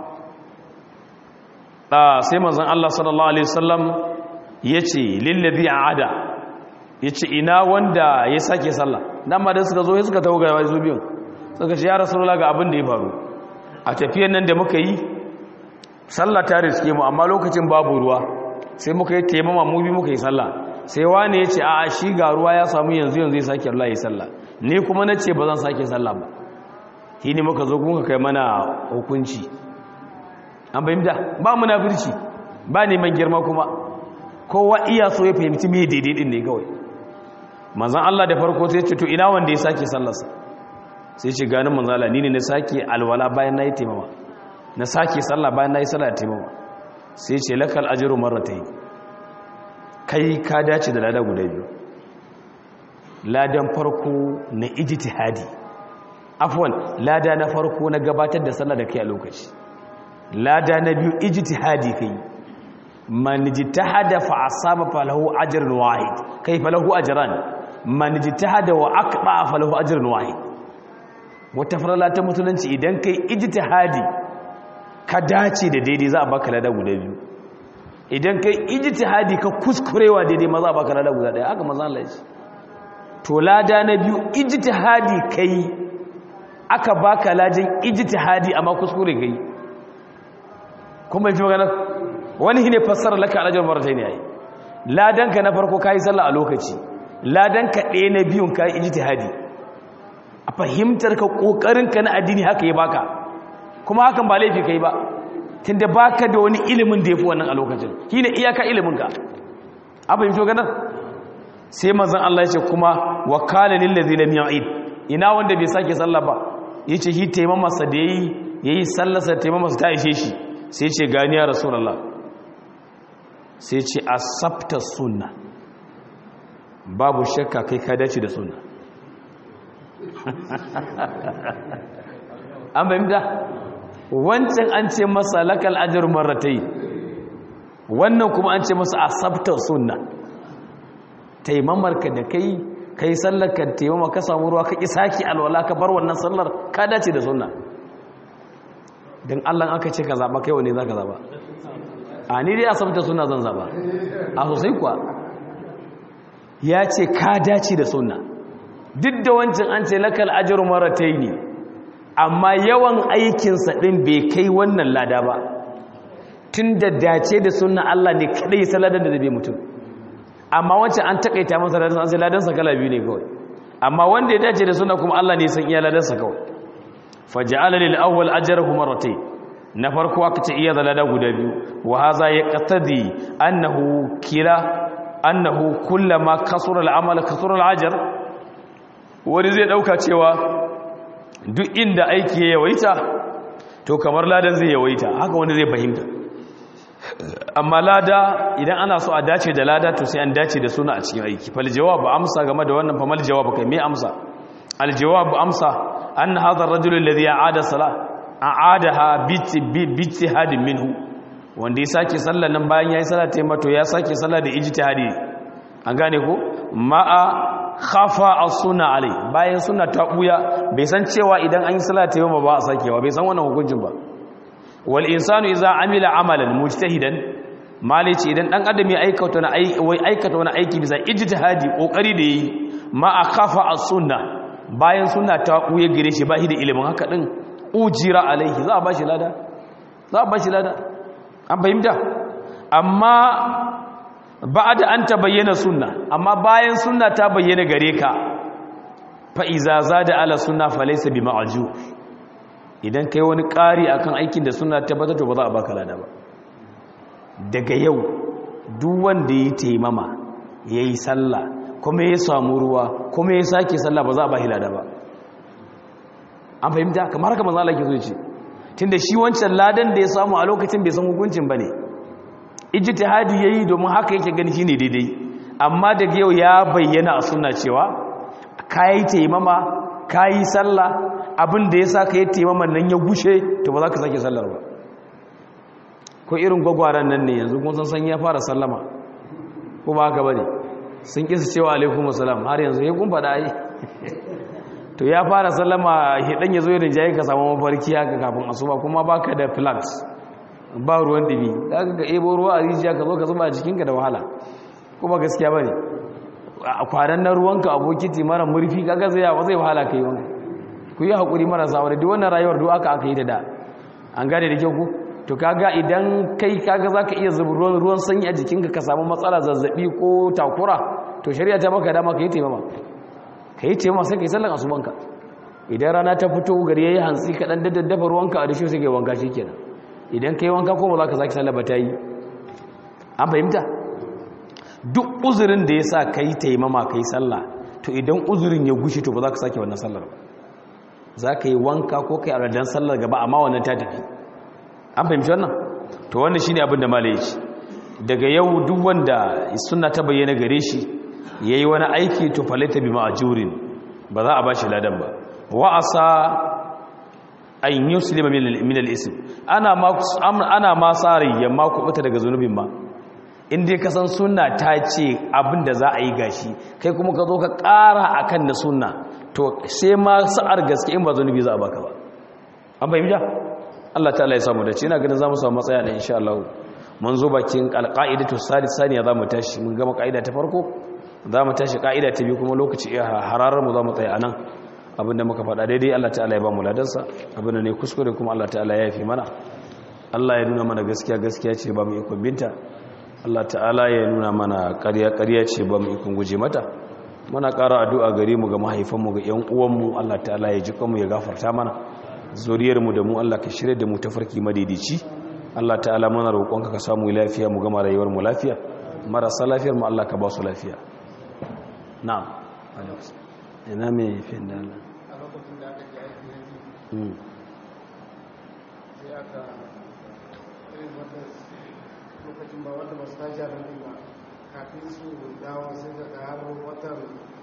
ɗa sai manzan allah sallallahu alaihi wasallam ya ce lillabi a ada ya ce ina wanda ya sake sallah dan ma da suka zo ya suka tawo ga wasu biyun suka ce ya rasu ga abin da ya faru a tafiyan nan da muka yi sallah ta riske mu amma lokacin babu ruwa sai muka yi taimama mu bi muka yi sallah sai wani ya ce a shi ga ruwa ya samu yanzu yanzu ya sake Allah ya sallah ni kuma na ce ba zan sake sallah ba shi ne muka zo kuma kai mana hukunci an fahimta ba munafirci ba neman girma kuma kowa iya so ya fahimci me daidai din ne kawai manzon Allah da farko sai ya ce to ina wanda ya sake sallarsa sai ce ganin manzala ni ne na sake alwala bayan na yi taimama na sake sallah bayan na yi sallah da taimama sai ce lakal ajiru marratai kai ka dace da lada guda biyu ladan farko na ijtihadi afwan lada na farko na gabatar da sallah da kai a lokaci lada na biyu ijtihadi kai man jitahada fa asaba falahu ajrun wahid kai falahu ajran man jitahada wa aqba falahu ajrun wahid wata farala ta musulunci idan kai ijtihadi ka dace da daidai za a baka lada guda biyu idan kai ijtihadi ka kuskurewa daidai ma za a baka lada guda daya haka manzo Allah ya ce to lada na biyu ijtihadi kai aka baka lajin ijtihadi amma kuskure kai kuma yi magana wani ne fassara laka alajar martai ne yayi ladan ka na farko kai sallah a lokaci ladan ka ɗaya na biyun kai ijtihadi a fahimtar ka kokarin ka na addini haka ya baka kuma hakan ba laifi kai ba tunda baka da wani ilimin da yafi wannan a lokacin shine iyaka ilimin ka a fahimci maganar sai manzon Allah ya ce kuma wakala lil ladina ya'id ina wanda bai sake sallah ba yace shi taimama sa da yayi yayi sallar sa taimama sa ta ishe shi sai ce gani ya rasulullah sai ce asabta sunna babu shakka kai ka dace da sunna an fahimta wancan an ce masa lakal ajr marratai wannan kuma an ce masa asabta sunna taimamarka da kai kai sallar ka taimama ka samu ruwa ka saki alwala ka bar wannan sallar ka dace da sunna don Allah aka ce ka zaba kai wane za ka zaba a ni dai asabta sunna zan zaba a sosai kuwa ya ce ka dace da sunna duk da wancan an ce lakal ajru marataini amma yawan aikinsa din bai kai wannan lada ba tun da dace da sunna Allah ne kadai saladan da zai mutum amma wancan an takaita masa ladan an sai ladansa kala biyu ne kawai amma wanda ya dace da sunna kuma Allah ne san iya ladansa kawai faj'ala lil awwal ajruhu marratayn na farko aka ce iya zalada guda biyu wa hadha yaqtadi annahu kila annahu kullama kasura al-amal kasura al-ajr wani zai dauka cewa duk inda aiki ya yawaita to kamar ladan zai yawaita haka wani zai fahimta amma lada idan ana so a dace da lada to sai an dace da suna a cikin aiki fal jawabu amsa game da wannan famal jawabu kai me amsa al jawabu amsa anna hadha ar-rajul alladhi aada salah aadaha bi ijtihadin minhu wanda ya sake sallar nan bayan yayi sallah ta mato ya sake sallah da ijtihadi an gane ko ma'a khafa as-sunna alai bayan sunna ta buya bai san cewa idan an yi sallah ta yamma ba a sakewa bai san wannan hukuncin ba wal insanu idza amila amalan mujtahidan malici idan dan adam ya aikata wani aiki wai aikata wani aiki bisa ijtihadi kokari da yi ma'a khafa as-sunna bayan sunna ta buya gare shi ba shi da ilimin haka din ujira alaihi za a ba shi lada za a ba shi lada an fahimta amma ba da an ta bayyana sunna amma bayan sunna ta bayyana gare ka fa'iza za da ala sunna falaisa bi ma'aju idan ka yi wani ƙari a kan aikin da suna tabbatar to ba za a baka lada ba daga yau duk wanda ya taimama ya yi sallah kuma ya samu ruwa kuma ya sake sallah ba za a ba lada ba an fahimta kamar haka manzo Allah ke so ce tunda shi wancan ladan da ya samu a lokacin bai san hukuncin bane ijtihadi yayi domin haka yake gani shine daidai amma daga yau ya bayyana a sunna cewa kai taimama kai sallah abin da yasa kai taimaman nan ya gushe to ba za ka sake sallar ba ko irin gwagwaran nan ne yanzu kun san san ya fara sallama ko ba haka bane sun kisa cewa alaikum assalam har yanzu ya kun faɗa ai to ya fara sallama hidan ya zo yin jayi ka samu mafarki haka kafin asuba kuma baka da flags ba ruwan dibi kaga ga ebo ruwa a rijiya ka zo ka zuba a jikinka da wahala kuma gaskiya bane a kwanan na ruwanka a bokiti mara murfi kaga zai yawa zai wahala kai wanka ku yi hakuri marasa aure duk wannan rayuwar duk aka aka yi da da an gane da kyau ku to kaga idan kai kaga zaka iya zuba ruwan ruwan sanyi a jikinka ka samu matsala zazzabi ko takura to shari'a ta maka dama ka yi taimama ka yi taimama sai ka yi sallan asubanka idan rana ta fito gari ya yi hantsi ka ɗan daddafa ruwanka a dashe sai ka yi wanka shi kenan idan ka yi wanka ko ba za ka sake sallah ba ta yi an fahimta duk uzurin da ya sa ka yi taimama ka yi sallah to idan uzurin ya gushe to ba za ka sake wannan sallar ba za ka yi wanka ko ka yi aladan sallar gaba amma wannan ta tafi an fahimci wannan to wannan shine abin da malai ce daga yau duk wanda suna ta bayyana gare shi ya yi wani aiki to falaita bi ma'ajurin ba za a ba shi ladan ba wa'asa an yi musulma min al'isim ana ma tsari yamma kubuta daga zunubin ma in dai ka san sunna ta ce abin da za a yi gashi kai kuma ka zo ka ƙara akan na sunna to sai ma sa'ar gaske in ba zunubi za a baka ba an fahimta Allah ta'ala ya samu da ce ina ganin za mu samu matsaya da insha Allah mun zo bakin alqaidatu salisaniya za mu tashi mun gama kaida ta farko za mu tashi kaida ta biyu kuma lokaci iya hararar mu za mu tsaya anan abinda muka faɗa daidai Allah ta'ala ya ba mu ladansa abinda ne kuskure kuma Allah ta'ala ya yafi mana Allah ya nuna mana gaskiya gaskiya ce ba mu ikon binta Allah ta'ala ya nuna mana ƙarya ƙarya ce ba mu ikon guje mata muna ƙara addu'a gare mu ga mahaifanmu ga ƴan uwanmu Allah ta'ala ya ji kanmu ya gafarta mana zuriyarmu da mu Allah ka shirya da mu tafarki madaidaici Allah ta'ala muna roƙonka ka samu lafiya mu gama rayuwar mu lafiya marasa lafiyar mu Allah ka ba su lafiya na'am ina me fin da Allah a lokacin da aka ji aiki na biyu sai aka irin wanda lokacin ba wanda ba su tashi a nan ba kafin su dawo sai da har watan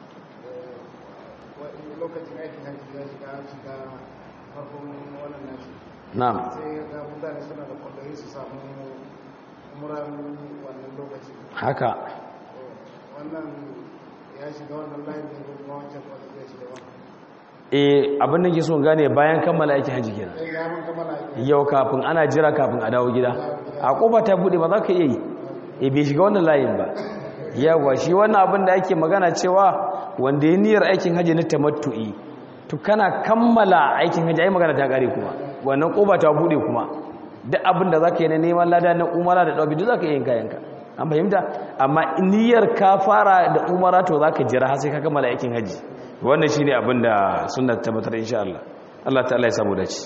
lokacin aikin hajji ya shiga shiga farkon wannan nashi na'am sai ga mutane suna da kwallayi su samu umuran wannan lokaci haka wannan ya shiga wannan layin ne ko kuma wancan kwallayi ya shiga wannan eh abin da ke so gane bayan kammala aikin haji kenan sai ya mun kammala aiki yau kafin ana jira kafin a dawo gida a kofa ta bude ba za ka iya yi e bai shiga wannan layin ba yawa shi wannan abin da ake magana cewa wanda ya niyyar aikin haji na tamattu'i to kana kammala aikin haji ai magana ta kare kuma wannan kofa ta bude kuma duk abin da zaka yi na neman lada na umara da dawabi duk zaka yi yin kayanka an fahimta amma niyyar ka fara da umara to zaka jira har sai ka kammala aikin haji wannan shine abin da sunna tabbatar insha Allah Allah ta'ala ya samu dace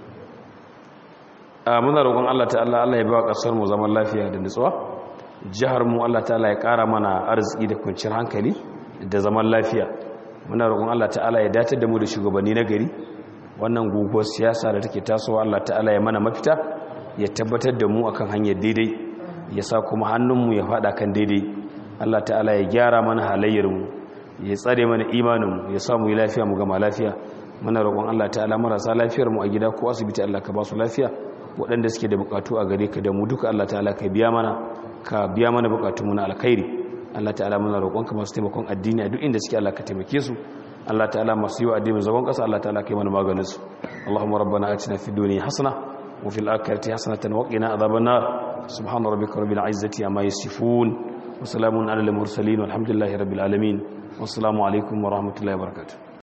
a muna roƙon Allah ta'ala Allah ya bawa ƙasar mu zaman lafiya da nutsuwa jihar mu Allah ta'ala ya ƙara mana arziki da kwanciyar hankali da zaman lafiya muna roƙon Allah ta'ala ya datar da mu da shugabanni na gari wannan guguwar siyasa da take tasowa Allah ta'ala ya mana mafita ya tabbatar da mu akan hanyar daidai ya sa kuma hannunmu ya faɗa kan daidai Allah ta'ala ya gyara mana halayyar mu ya tsare mana imanin mu ya samu yi lafiya mu gama lafiya muna roƙon Allah ta'ala marasa lafiyar mu a gida ko asibiti Allah ka ba su lafiya waɗanda suke da bukatu a gare ka da mu duka Allah ta'ala ka biya mana ka biya mana bukatu mu na alkhairi Allah ta'ala muna roƙon ka masu taimakon addini a duk inda suke Allah ka taimake su Allah ta'ala masu yi wa addinin zagon ƙasa Allah ta'ala ka yi mana maganin su Allahumma rabbana atina fid dunya hasana wa fil akhirati hasanatan wa qina adhaban nar subhana rabbika rabbil izzati amma yasifun wa salamun alal mursalin walhamdulillahi rabbil alamin wassalamu alaikum wa rahmatullahi wa barakatuh